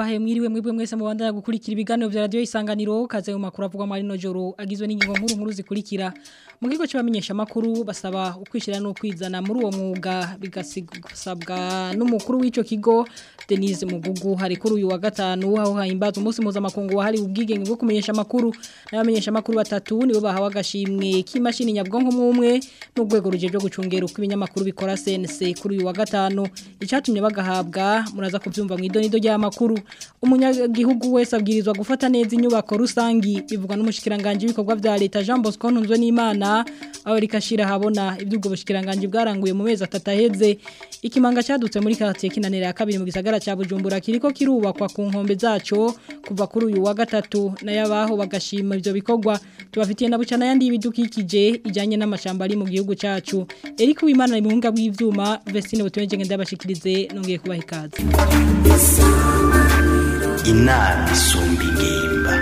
ndabahe mwiriwe mwebwe mwese mubandanya gukurikira ibiganiro vya radio isanganiro kaze mu makuru avugwa muri no joro agizwe n'ingingo nkuru nkuru zikurikira mu kigo cy'abamenyesha makuru basaba ukwishira no kwizana muri uwo mwuga bigasabwa n'umukuru w'ico kigo Denise Mugugu hari kuri uyu wa gatanu aho hahimbaza umunsi mpuzamakungu wahari ubwigenge bwo kumenyesha makuru n'abamenyesha makuru batatu nibo bahawe agashimwe k'imashini nyabwonko mwumwe n'urwego rujeje gucungera uko ibinyamakuru bikora CNC kuri uyu wa gatanu icatumye bagahabwa muraza kuvyumva mu idonido ry'amakuru umunyagihugu wese abwirizwa gufata neza inyubako rusangi bivugwa n'umushikiranganje w'ibikorwa vya leta Jean Bosco Ntunzwe n'Imana aho rikashira habona ibyubwo bushikiranganje bwaranguye mu mezi atataheze ikimanga cyadutse muri quartier kinanira ya kabiri mu gisagara cha Bujumbura kiriko kirubakwa ku nkombe zaco kuva kuri uyu wa gatatu nayabaho bagashima ivyo bikorwa tubafitiye na bucana yandi ibidukikije ijanye n'amashamba ari mu gihugu cacu Eric Wimana mu bunga bw'ivyuma Vestine butumeje ngenda bashikirize nongeye kubaha ikaze inama isumba ingimba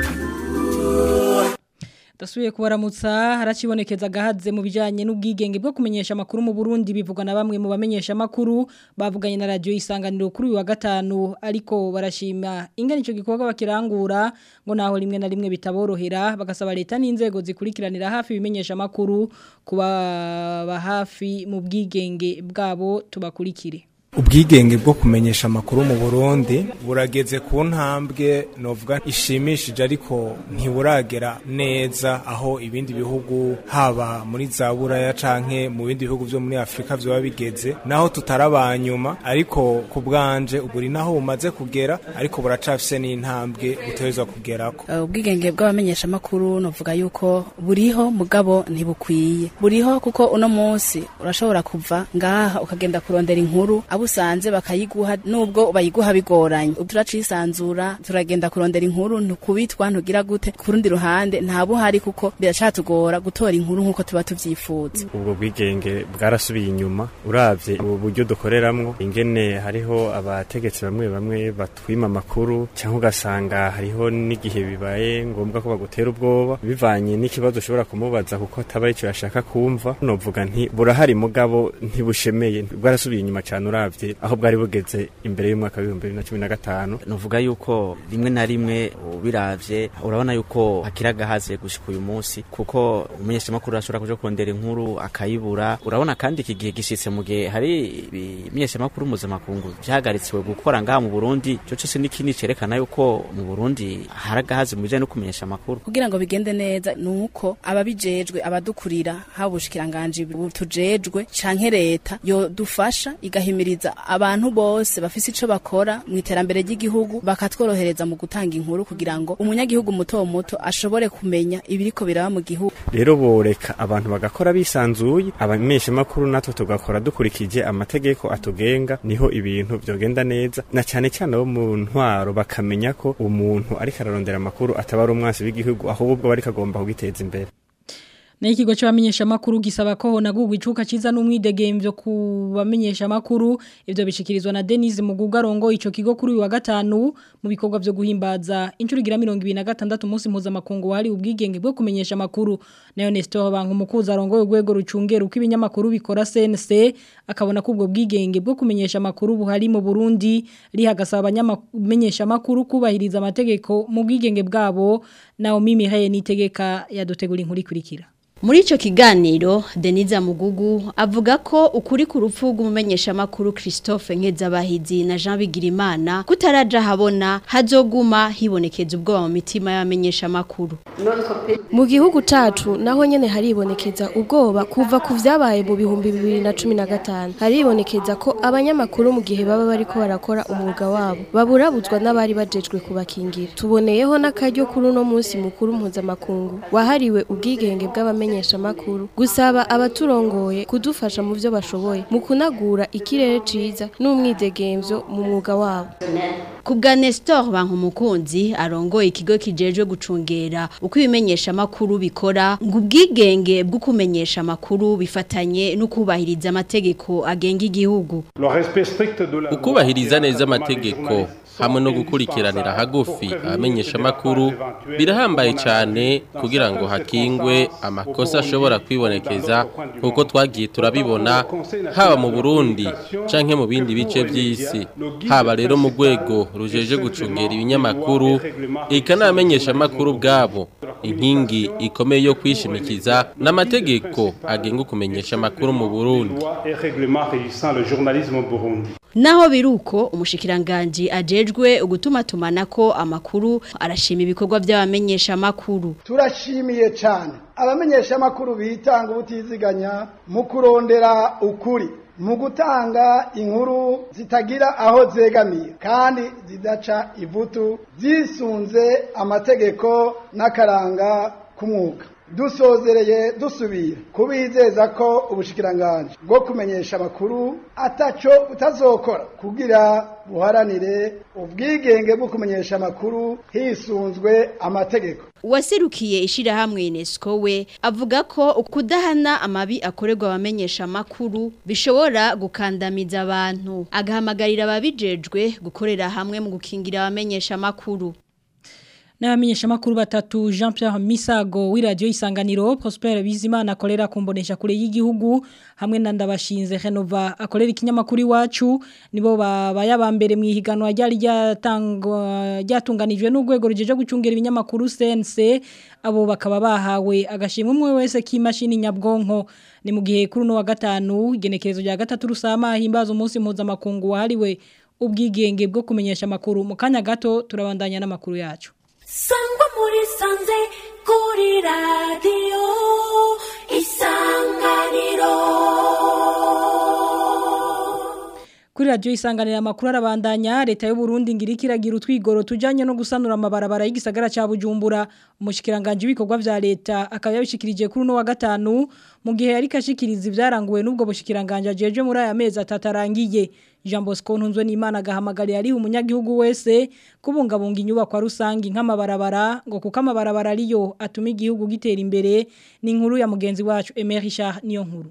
Dasuye kubaramutsa haracibonekeza gahaze mu bijanye n'ubwigenge bwo kumenyesha makuru mu Burundi bivugwa na bamwe mu bamenyesha makuru bavuganye na radio isanganiro kuri uyu wa gatanu ariko barashima ingene ico gikorwa bakirangura ngo naho rimwe na rimwe bitaborohera bagasaba leta n'inzego zikurikiranira hafi bimenyesha makuru kuba hafi mu bwigenge bwabo tubakurikire ubwigenge bwo kumenyesha amakuru mu Burundi burageze ku ntambwe novuga ishimishije ariko ntiburagera neza aho ibindi bihugu haba muri za buraya canke mu bindi bihugu vyo muri Afrika vyo bigeze naho tutarabanyuma ariko ku bwanje uburi naho bumaze kugera ariko buracafise n'intambwe butezwa kugerako ubwigenge bw'abamenyesha amakuru novuga yuko buriho mugabo ntibukwiye buriho kuko uno munsi urashobora kuva ngaha ukagenda kurondera inkuru usanze bakayiguha nubwo bayiguha bigoranye turacisanzura turagenda kurondera inkuru ntukubitwa ntugira gute ku rundi ruhande nta buhari kuko biracatugora gutora inkuru nk'uko tuba tuvyifuza ubwo bwigenge bwarasubiye inyuma uravye ubu buryo dukoreramwo ingene hariho abategetsi bamwe bamwe batwima amakuru cyangwa ugasanga hariho n'igihe bibaye ngombwa ko bagutera ubwoba bivanye n'ikibazo ushobora kumubaza kuko ataba arico yashaka kumva novuga nti burahari mugabo ntibushemeye bwarasubiye inyuma cyane uravye aho bwari bugeze imbere y'umwaka w'ibihumbi bibiri na cumi na gatanu nuvuga yuko rimwe na rimwe ubiravye urabona yuko hakiri agahaze gushika uyu munsi kuko umumenyeshamakuru ashobora kuja kurondera inkuru akayibura urabona kandi iki gihe gishitse mu gihe hari ibimenyeshamakuru mpuzamakungu vyahagaritsiwe gukora ngaha mu burundi ico cose ni ikindi cerekana yuko mu burundi hari agahaze mu bijanye no kumenyesha amakuru kugira ngo bigende neza ni uko ababijejwe abadukurira haba ubushikiranganji butujejwe canke leta yodufasha igahimiriza abantu bose bafise ico bakora mu iterambere ry'igihugu bakatworohereza mu gutanga inkuru kugira ngo umunyagihugu muto muto ashobore kumenya ibiriko biraba mu gihugu rero boreka abantu bagakora bisanzuye abamenyesha makuru natwe tugakora dukurikije amategeko atugenga niho ibintu vyogenda neza na cyane cyane abo mu ntwaro bakamenya ko umuntu ariko ararondera amakuru ataba ari umwansi w'igihugu ahubwo bari kagomba kugiteza imbere na ikigo cy'abamenyesha makuru gisaba ko honagurwa icuka ciza n'umwidegemvyo ku bamenyesha makuru ivyo bishikirizwa na Denise Muguga rongo ico kigo kuri uyu wa gatanu mu bikorwa vyo guhimbaza incuro igira 26 umunsi mpuzamakungu wari ubwigenge bwo kumenyesha makuru nayo Nestor Banku mukuza rongo urwego rucungera uko ibinyamakuru bikora CNC akabona ko ubwo bwigenge bwo kumenyesha makuru buhari mu Burundi rihagasaba abanyamenyesha makuru kubahiriza amategeko mu bwigenge bwabo naho Mimi Haye nitegeka yadutegura inkuru ikurikira Muri ico kiganiro Deniza Mugugu avuga ko ukuri ku rupfu rw'umumenyeshamakuru Christophe Nkezabahizi na Jean Bigirimana kutaraja habona hazoguma hibonekeza ubwoba mu mitima y'abamenyeshamakuru. Mu gihugu cacu naho nyene haribonekeza ubwoba kuva ku vyabaye mu bihumbi bibiri na cumi na gatanu haribonekeza ko abanyamakuru mu gihe baba bariko barakora umwuga wabo baburabuzwa n'abari bajejwe kubakingira tuboneyeho n'akaryo kuri uno munsi mukuru mpuzamakungu wahariwe ubwigenge bw'abamenyesha makuru gusaba abaturongoye kudufasha mu byo bashoboye mu kunagura ikirere ciza n'umwidegemvyo mu mwuga wabo Kubwa Nestor Bankumukunzi arongoye ikigo kijejwe gucungera uko ibimenyesha makuru bikora ngo ubwigenge bwo kumenyesha makuru bifatanye no kubahiriza amategeko agenga igihugu ukubahiriza neza amategeko hamwe no gukurikiranira hagufi abamenyesha makuru birahambaye cyane kugira ngo hakingwe amakosa ashobora kwibonekeza nkuko twagiye turabibona haba mu Burundi canke mu bindi bice by'isi haba rero mu rwego rujeje gucungera ibinyamakuru ikanamenyesha makuru bwabo inkingi ikomeye yo kwishimikiza n'amategeko agenga kumenyesha makuru mu Burundi Naho biruko umushikiranganje ajejwe ugutuma tumanako amakuru arashima ibikorwa by'abamenyesha makuru. Turashimiye cyane abamenyesha makuru bitanga ubutiziganya mu kurondera ukuri mu gutanga inkuru zitagira aho zegamiye kandi zidaca ivutu zisunze amategeko n'akaranga k'umwuga dusozereye dusubira kubizeza ko ubushikiranganje bwo kumenyesha amakuru ataco utazokora kugira buharanire ubwigenge bwo kumenyesha amakuru hisunzwe amategeko Uwaserukiye ishirahamwe UNESCO we avuga ko kudahana amabi akorerwa abamenyesha makuru bishobora gukandamiza abantu agahamagarira ababijejwe gukorera hamwe mu gukingira abamenyesha makuru N'abamenyesha makuru batatu Jean Pierre Misago w'iradio isanganiro Prosper Bizimana akorera kumbonesha kure y'igihugu hamwe na ndabashinze Renova akorera ikinyamakuru iwacu nibo bayabambere mu ihiganwa ryari ryatangwa ryatunganijwe n'ugwego rujeje gucungera ibinyamakuru CNC abo bakaba bahawe agashimwe umwe wese k'imashini nyabwonko ni mu gihe kuri no wa gatanu igenekerezo rya gatatu rusama himbaza umunsi mpuzamakungu wahariwe ubwigenge bwo kumenyesha makuru mu kanya gato turabandanya n'amakuru yacu sangwa muri sanze kuri radiyo isanganiro Kuri radio isanganira amakuru arabandanya leta y'u Burundi ngira ikiragira utwigoro tujanye no gusanura amabarabara y'igisagara ca Bujumbura umushikiranganje w'ibikorwa vya leta akaba yabishikirije kuri no wa gatanu mu gihe yari kashikiriza ivyaranguwe n'ubwo bushikiranganje ajeje muri aya mezi atatarangiye Jean Bosco ntunzwe n'Imana agahamagarira ari umunyagihugu wese kubungabunga inyubako rusangi nk'amabarabara ngo kuko amabarabara ariyo atuma igihugu gitera imbere ni inkuru ya mugenzi wacu Emery Richard niyo nkuru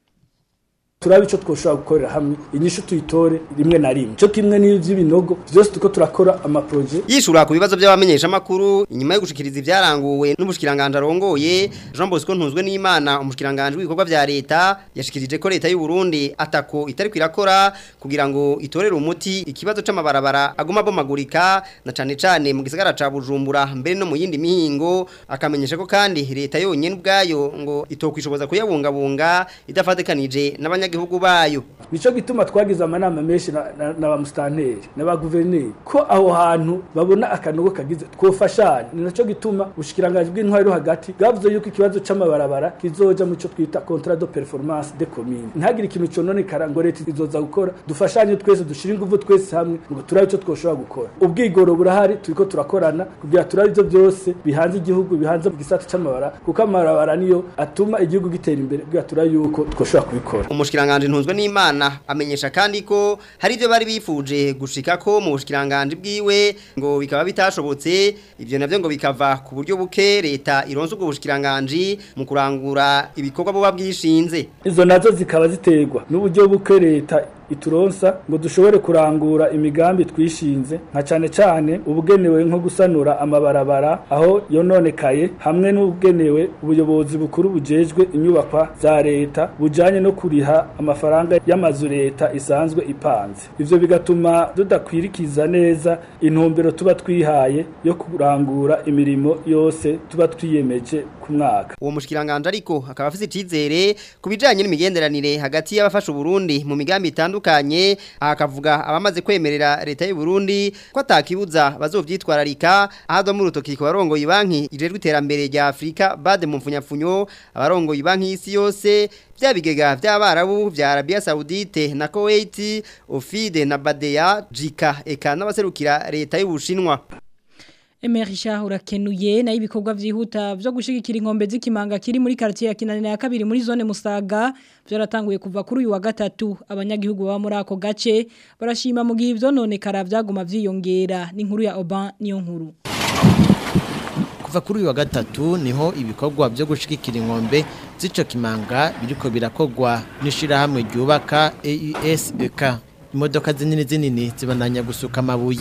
turabe ico twoshobora gukorera hamwe inyishu tuyitore rimwe na rimwe cyo kimwe n'ivy'ibinogo byose tuko turakora amaproje yishura ku bibazo by'abamenyesha makuru inyuma yo gushikiriza ivyaranguwe n'ubushikiranganje arongoye Jean Bosco ntunzwe n'Imana umushikiranganje w'ibikorwa vya leta yashikirije ko leta y'u Burundi atako itari kwirakora kugira ngo itorere umuti ikibazo c'amabarabara aguma bomagurika na cane cane mu gisagara ca Bujumbura mbere no mu yindi mihingo akamenyesha ko kandi leta yonyene ubwayo ngo itokwishoboza kuyabungabunga idafatikanije n'abanya abanyagihugu bayo nico gituma twagize amanama menshi na, na, na ba mustanteri na ba guverineri ko aho hantu babona akanogo kagize twofashanya ni naco gituma ubushikiranganje bw'intwari hagati bwavuze yuko ikibazo c'amabarabara kizoja mu cyo twita contrat de performance de commune ntagire ikintu conone karango leta izoza gukora dufashanye twese dushira ingufu twese hamwe ngo turabe ico twoshobora gukora ubwigoro burahari turiko turakorana kugira turabe ivyo byose bihanze igihugu bihanze mu gisata c'amabara kuko amabarabara niyo atuma igihugu gitera imbere kugira turabe yuko twoshobora kubikora umushikiranganje ntunzwe n'Imana amenyesha kandi ko hari ivyo bari bifuje gushika ko mu bushikiranganje bwiwe ngo bikaba bitashobotse ivyo navyo ngo bikava ku buryo buke leta ironse ubwo bushikiranganje mu kurangura ibikorwa bo babwishinze izo nazo zikaba ziterwa n'uburyo buke leta ituronsa ngo dushobore kurangura imigambi twishinze nka cane cane ubugenewe nko gusanura amabarabara aho yononekaye hamwe n'ubugenewe ubuyobozi bukuru bujejwe inyubakwa za leta bujanye no kuriha amafaranga y'amazu leta isanzwe ipanze ivyo bigatuma tudakwirikiza neza intumbero tuba twihaye yo kurangura imirimo yose tuba twiyemeje ku mwaka uwo mushikiranganje ariko akaba afise icizere kubijanye n'imigenderanire hagati y'abafasha Burundi mu migambi itandukanye akavuga abamaze kwemerera leta y'u Burundi ko atakibuza bazovyitwararika ahadwa mu rutoki ko barongoye banki ijejwe iterambere rya Afrika bade mu mfunyapfunyo abarongoye banki y'isi yose byabigega by'abarabu bya Arabia Saudite na Kuwait Ofide na Badea Jika eka n'abaserukira leta y'Ubushinwa Emerisha urakenuye na ibikorwa vyihuta vyo gushigikira inkombe z'ikimanga kiri muri quartier ya Kinanira ya kabiri muri zone Musaga byaratanguye kuva kuri uyu wa gatatu abanyagihugu baba muri ako gace barashima mu gihe ivyo none kara vyaguma vyiyongera n'inkuru ya Oban niyo nkuru kuva kuri uyu wa gatatu niho ibikorwa byo gushigikira inkombe z'ico kimanga biriko birakogwa n'ishirahamwe ryubaka AESEK imodoka zinini zinini zibandanya gusuka amabuye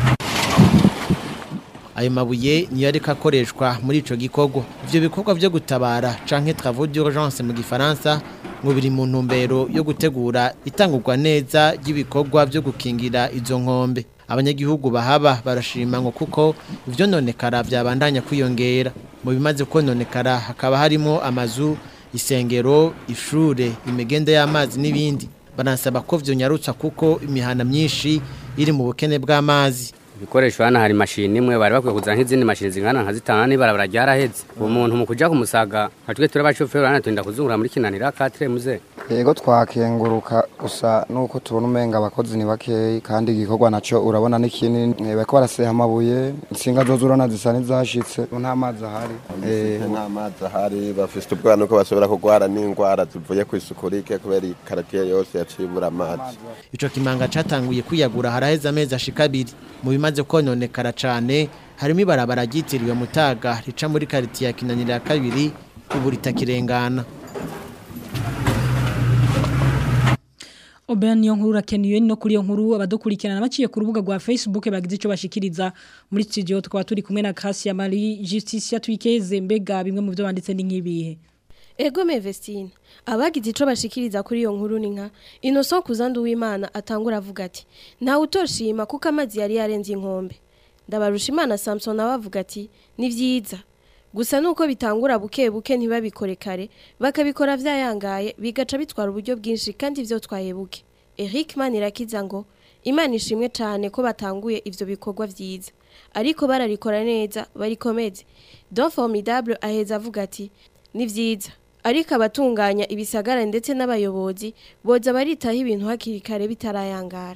ayo mabuye niyo ariko akoreshwa muri ico gikorwa ivyo bikorwa vyo gutabara canke travaux d'urgence mu gifaransa ngo biri mu ntumbero yo gutegura itangurwa neza ry'ibikorwa vyo gukingira izo nkombe abanyagihugu bahaba barashima ngo kuko ivyo nonekara vyabandanya kwiyongera mu bimaze kononekara hakaba harimo amazu isengero ishure imigende y'amazi n'ibindi banasaba ko vyonyarutsa kuko imihana myinshi iri mu bukene bw'amazi ibikoresho hano hari mashini imwe bari bakwiye kuzana nk'izindi mashini zingana nka zitanu n'ibarabara ryaraheze uwo muntu mu kuja kumusaga nka twe turi abashoferi hano turinda kuzungura muri kinanira katire muze yego twakenguruka gusa nuko tubona umenga abakozi ni bakeyi kandi igikorwa naco urabona ni kinini Eh, bariko baraseha amabuye insinga zozo urabona zisa n'izashitse nta mazi ahari Eh, nta mazi ahari bafite ubwana ko bashobora kurwara n'indwara zivuye ku isuku rike kubera ikaratiye yose yaciye ibura amazi ico kimanga catanguye kwiyagura haraheze amezi ashika abiri mu bimaze kononekara cane harimo ibarabara ryitiriwe mutaga rica muri karitiye ya kinanira ya kabiri ubu ritakirengana Obeya niyo nkuru urakenuye no kuri iyo nkuru abadukurikirana baciye ku rubuga rwa Facebook bagize ico bashikiriza muri studio tukaba turi kumwe na Gracia Marie Justicia Twikeze mbega bimwe mu byo banditse ni nkibihe Ego Mevestine abagize ico bashikiriza kuri iyo nkuru ni nka Innocent Kuzandu w'Imana atangura avuga ati nta utoshima kuko amazi yari yarenze inkombe ndabarusha Imana Samson nawe avuga ati ni vyiza gusa nuko bitangura buke buke ntibabikore kare bakabikora vyayangaye bigaca bitwara uburyo bwinshi kandi ivyo twaye buke Eric Manirakiza ngo Imana ishimwe cyane ko batanguye ivyo bikorwa vyiza ariko bararikora neza barikomeze Don Formidable aheza avuga ati ni vyiza ariko abatunganya ibisagara ndetse n'abayobozi boza baritaho ibintu hakiri kare bitarayangara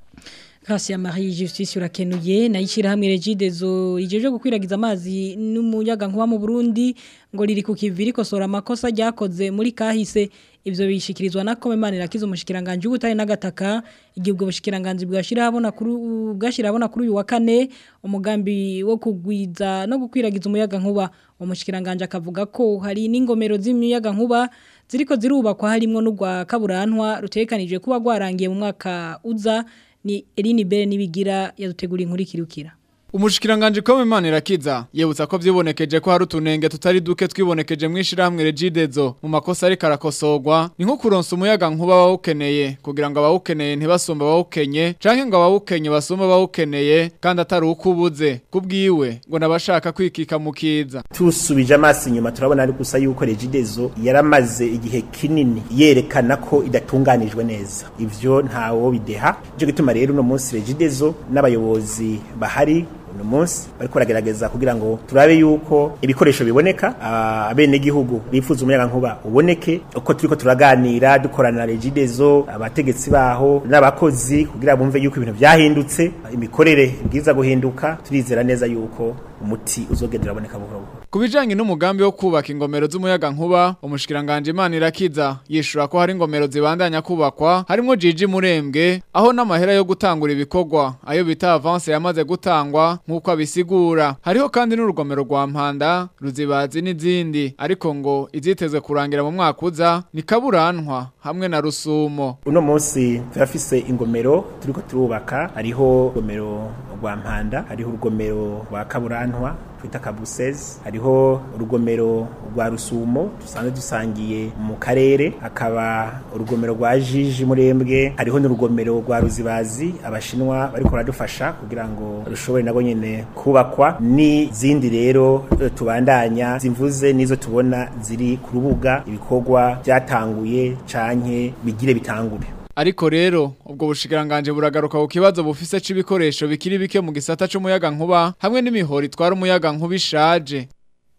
Gracia Marie Justice urakenuye nayishira hamwe regidezo rijeje gukwiragiza amazi n'umuyaga nkuba mu Burundi ngo riri ku kiviri kosora amakosa ryakoze muri kahise ivyo bishikirizwa na Komemanira kizo mushikiranganje ubutari nagataka igibwo bushikiranganje bwashira habona kuri bwashira habona kuri uyu wa kane umugambi wo kugwiza no gukwiragiza umuyaga nkuba umushikiranganje akavuga ko hari n'ingomero z'imiyaga nkuba ziriko zirubakwa harimo n'ugwa kaburantwa rutekanije kuba gwarangiye mu mwaka uza ni Eline Bere nibigira yadutegura inkuru ikirukira Umushikiranganje ko Imana irakiza yebutsa ko vyibonekeje ko hari utunenge tutari duke twibonekeje mwishirahamwe Regidezo mu makosa ari karakosogwa ni nko kuronsa umuyaga nkuba bawukeneye kugira ngo abawukeneye ntibasumba bawukenye canke ngo abawukenye basumba bawukeneye kandi atari ukubuze kubwiwe ngo nabashaka kwikika mu kiza tusubije amaso inyuma turabona ari gusa yuko Regidezo yaramaze igihe kinini yerekana ko idatunganijwe neza ivyo ntawo bideha cyo gituma rero uno munsi Regidezo n'abayobozi bahari uno munsi bariko baragerageza kugira ngo turabe yuko ibikoresho biboneka abene gihugu bifuza umuyaga nkuba uboneke uko turiko turaganira dukorana na Regidezo abategetsi baho n'abakozi kugira bumve yuko ibintu vyahindutse imikorere bwiza guhinduka turizera neza yuko umuti uzogendera aboneka buhoro buhoro Kubijanye n'umugambi wo kubaka ingomero z'umuyaga nkuba umushikiranganje Imana irakiza yishura ko hari ingomero zibandanya kubakwa harimo Jiji Murembwe aho n'amahera yo gutangura ibikorwa ayo bita avance yamaze gutangwa nkuko abisigura hariho kandi n'urugomero rwa Mpanda ruzibazi n'izindi ariko ngo izitezwe kurangira mu mwaka uza ni kaburantwa hamwe na rusumo uno munsi turafise ingomero turiko turubaka hariho urugomero rwa Mpanda hariho urugomero rwa kaburantwa twita kabusezi hariho urugomero rwa rusumo dusanzwe dusangiye mu karere hakaba urugomero rwa jiji murembwe hariho n'urugomero rwa ruzibazi abashinwa bariko baradufasha kugira ngo rushobore nabo nyene kubakwa n'izindi rero eh, tubandanya zimvuze nizo tubona ziri ku rubuga ibikorwa byatanguye canke bigire bitangure Ariko rero ubwo bushikiranganje buragaruka ku kibazo bufise c'ibikoresho bikiri bike mu gisata c'umuyaga nkuba hamwe n'imihoro itwara umuyaga nkuba ishaje.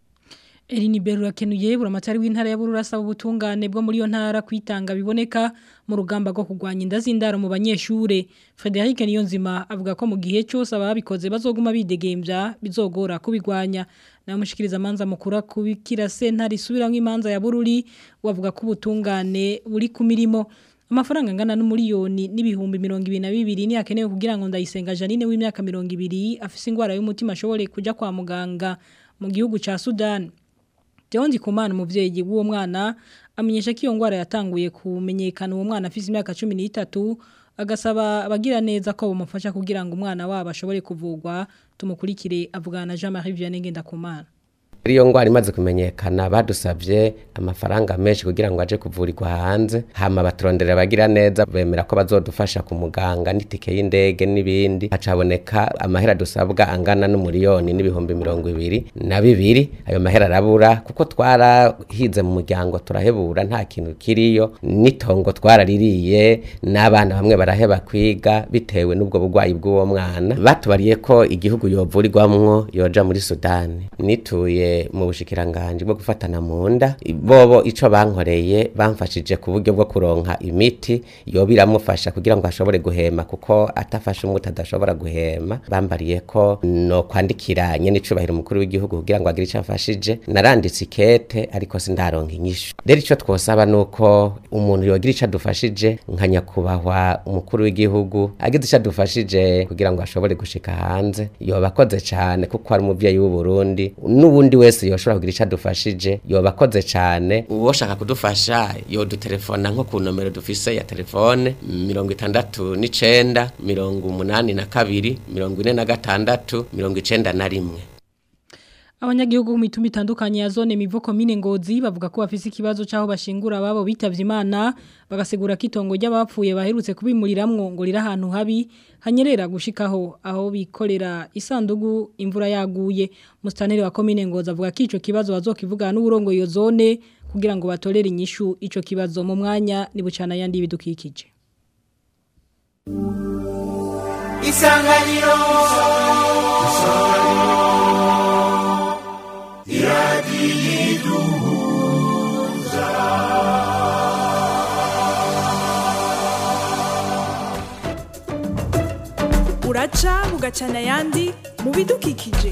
Eline Beru rakenuye buramatari w'intara ya Burura asaba ubutungane bwo muri yo ntara kwitanga biboneka mu rugamba rwo kugwanya inda z'indaro mu banyeshure Frederic Niyonzima avuga ko mu gihe cyose ababikoze bazoguma bidegembya bizogora kubigwanya na mushikiriza manza mukura kubikira sentare isubiramwe imanza ya Bururi wavuga ko ubutungane buri ku mirimo amafaranga angana n'umuriyoni n'ibihumbi mirongo ibiri na bibiri ni akenewe kugira ngo ndayisenga Janine w'imyaka mirongo ibiri afise ingwara y'umutima ashobore kuja kwa muganga mu gihugu ca Sudan Jondi kumana umuvyeyi w'uwo mwana amenyesha ko iyo ngwara yatanguye kumenyekana uwo mwana afise imyaka 13 agasaba abagira neza ko bamufasha kugira ngo umwana wabo ashobore kuvugwa tumukurikire avugana na Jean Marie Vianney Ngendakumana iyo ngwara imaze kumenyekana badusabye amafaranga menshi kugira ngo aje kuvurirwa hanze hama baturondera abagira neza bemera ko bazodufasha ku muganga n'itike y'indege n'ibindi hacaboneka amahera dusabwa angana n'umuriyoni n'ibihumbi mirongo ibiri na bibiri ayo mahera arabura kuko twarahize mu muryango turahebura nta kintu kiriyo n'itongo twaraririye n'abana bamwe baraheba kwiga bitewe n'ubwo burwayi bw'uwo mwana batubariye ko igihugu yovurirwamwo yoja muri sudani nituye mu bushikiranganje bwo gufatana mu nda bobo ico bankoreye bamfashije ku buryo bwo kuronka imiti yo biramufasha kugira ngo ashobore guhema kuko atafashe umuti adashobora guhema bambariye ko no kwandikira nyene icubahiro umukuru w'igihugu kugira ngo agire ico afashije naranditse ikete ariko sindaronka inyishu rero ico twosaba nuko umuntu yogira ico adufashije nka nyakubahwa umukuru w'igihugu agize ico adufashije kugira ngo ashobore gushika hanze yoba akoze cane kuko ari umuvyeyi w'u Burundi n'ubundi wese yoshobora kugira ico adufashije yoba akoze cane uwoshaka kudufasha yodutelefona nko ku nomero dufise ya telefone mirongo itandatu n'icenda mirongo umunani na kabiri mirongo ine na gatandatu mirongo icenda na rimwe Abanyagihugu mu mitumba itandukanye ya zone mivo komine ngozi bavuga ko bafise ikibazo caho bashingura babo bitavye Imana bagasigura kitongo ry'abapfuye baherutse kubimuriramwo ngo rira ahantu habi hanyerera gushikaho aho bikorera isandugu imvura yaguye mustaneri wa komine ngozi avuga ko ico kibazo bazokivugana n'uburongo iyo zone kugira ngo batorere inyishu ico kibazo mu mwanya ni bucana yandi bidukikije Isanganiro Isanganiro iradiyiduhuza uraca bugacana ayandi mu bidukikije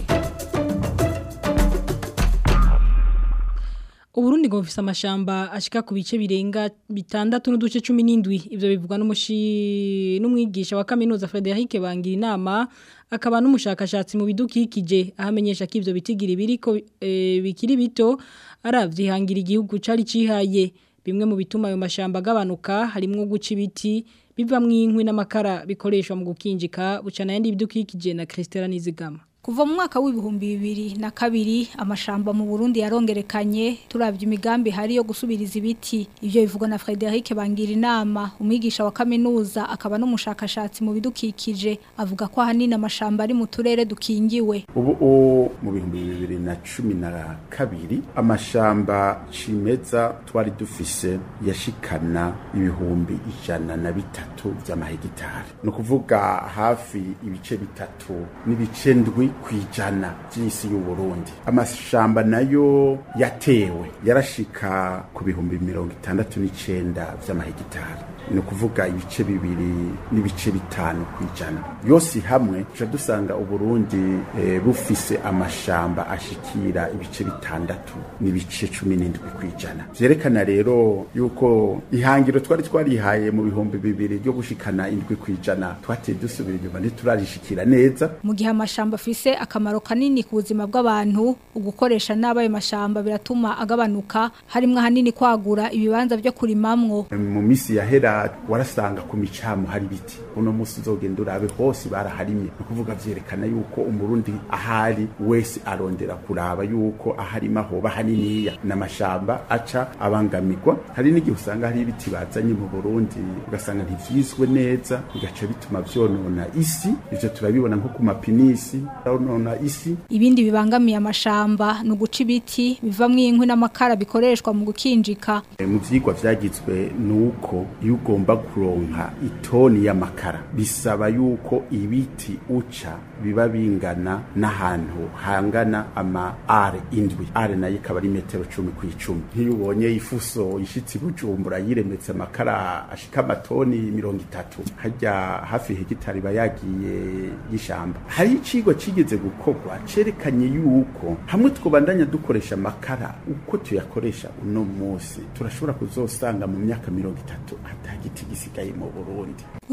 Uburundi ngo bufise amashamba ashika ku bice birenga bitandatu n'uduce 17 ivyo bivugwa n'umushi n'umwigisha wa kaminuza Frederic Bangira inama akaba n'umushakashatsi mu bidukikije ahamenyesha ko ivyo bitigira biriko e, bikiri bito aravyihangira igihugu cari cihaye bimwe mu bituma ayo mashamba agabanuka harimwo guca ibiti bivamwo inkwi n'amakara bikoreshwa mu gukinjika bucana yandi bidukikije na Christela Nizigama Kuva mu mwaka w'ibihumbi bibiri na kabiri amashamba mu Burundi yarongerekanye turavye imigambi hari yo gusubiriza ibiti ivyo bivugwa na Frederic Bangira inama umwigisha wa kaminuza akaba n'umushakashatsi mu bidukikije avuga ko ahanini amashamba ari mu turere dukingiwe ubu mu bihumbi bibiri na cumi na kabiri amashamba cimeza twari dufise yashikana ibihumbi ijana na bitatu vy'amahegitari ni ukuvuga hafi ibice bitatu n'ibice ndwi kwijana by'isi y'u Burundi amashamba nayo yatewe yarashika ku bihumbi mirongo itandatu n'icenda vy'amahegitari ni ukuvuga ibice bibiri n'ibice bitanu kwijana yose hamwe tuca dusanga uburundi e, bufise amashamba ashikira ibice bitandatu n'ibice cumi n'indwi kwijana vyerekana rero yuko ihangiro twari twarihaye mu bihumbi bibiri ryo gushikana indwi kwijana twateye dusubira inyuma ntiturarishikira neza mu gihe amashamba afise akamaro kanini ku buzima bw'abantu ugukoresha nabi ayo mashamba biratuma agabanuka harimwo ahanini kwagura ibibanza vyo kurimamwo mu misi yahera warasanga ku micamu hari ibiti uno musi uzogenda urabe hose baraharimye ni ukuvuga vyerekana yuko umurundi ahari wese arondera kuraba yuko aharima hoba haniniya n'amashamba aca abangamirwa hari n'igihe usanga hari ibiti bazanye mu burundi ugasanga ntivyizwe neza bigaca bituma vyonona isi ivyo turabibona nko ku mapinisi yonona isi ibindi bibangamiye amashamba ni uguca ibiti bivamwo inkwi n'amakara bikoreshwa mu gukinjika e, mu vyigwa vyagizwe nuko iyo ugomba kuronka itoni y'amakara bisaba yuko ibiti uca biba bingana n'ahantu hangana ama are indwi are nayo ikaba ari metero cumi ku icumi nk'iyo ubonye ifuso ishitsi bujumbura yiremetse amakara ashika amatoni mirongo itatu harya hafi hegitari iba yagiye y'ishamba hari icigwa cigeze gukorwa cerekanye yuko hamwe twobandanya dukoresha amakara uko tuyakoresha uno munsi turashobora kuzosanga mu myaka mirongo itatu hatagiti gisigaye mu Burundi uyo mushaka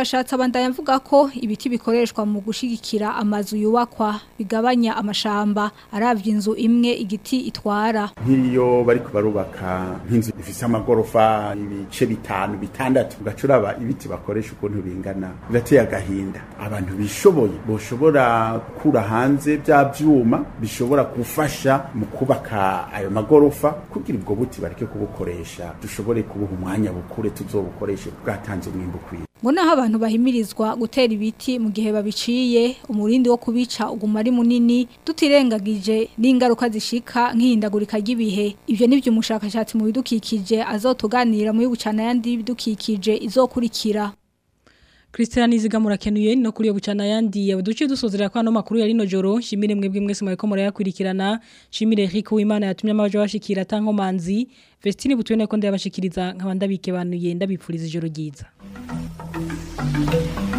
mushakashatsi abandanya avuga ko ibiti bikoreshwa mu gushigikira amazu yubakwa bigabanya amashamba aravye inzu imwe igiti itwara nk'iyo bariko barubaka nk'inzu ifise amagorofa ibice bitanu bitandatu ugacuraba ibiti bakoresha ukuntu bingana birateye agahinda abantu bishoboye boshobora gukura hanze bya vyuma bishobora gufasha mu kubaka ayo magorofa kugira ubwo buti bareke kubukoresha dushobore kubuha umwanya bukure tuzobukoreshe bwatanze umwimbu ukwiye ngo naho abantu bahimirizwa gutera ibiti mu gihe babiciye umurindi wo kubica uguma ari munini tutirengagije n'ingaruka zishika nk'ihindagurika ry'ibihe ivyo nivyo umushakashatsi mu bidukikije azotuganira muri bucana yandi bidukikije izokurikira Christian Nizigamura kenuye no kuri yo bucana yandi yabuduce dusozera kwa no makuru yari no joro shimire mwebwe mwese mweko murayakurikirana shimire Rico Imana yatumye amabaje bashikira tanko manzi Vestine butwene ko ndabashikiriza nkabandabike banuye ndabipfuriza ijoro ryiza